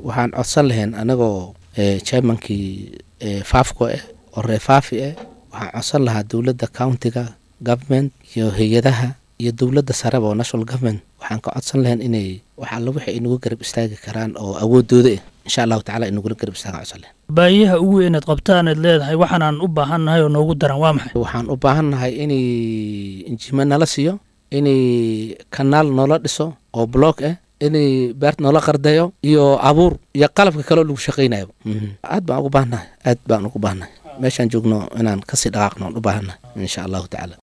waxaan codsan lahayn anagoo chairmankii faafko ah oo ree faafi ah waxaan codsan lahaa dowladda countiga government iyo hay-adaha iyo dowladda sareba oo national government waxaan ka codsan lahayn inay wax alla wixii ay nagu garab istaagi karaan oo awoodooda ah insha allahu tacala ay nagula garab istaagaan codsan lahayn baahiyaha ugu weyneed qabtaanaad leedahay waxaanaan u baahannahay oo noogu daran waa maxay waxaan u baahannahay inay injima nala siiyo inay kanaal noola dhiso oo block ah inay beert noola qardayo iyo abuur iyo qalabka kaleo lagu shaqaynayo aad baan ugu baahannahay aad baan ugu baahannahay meeshaan joogno inaan kasii dhaqaaqno aan u baahannahay insha allahu tacaala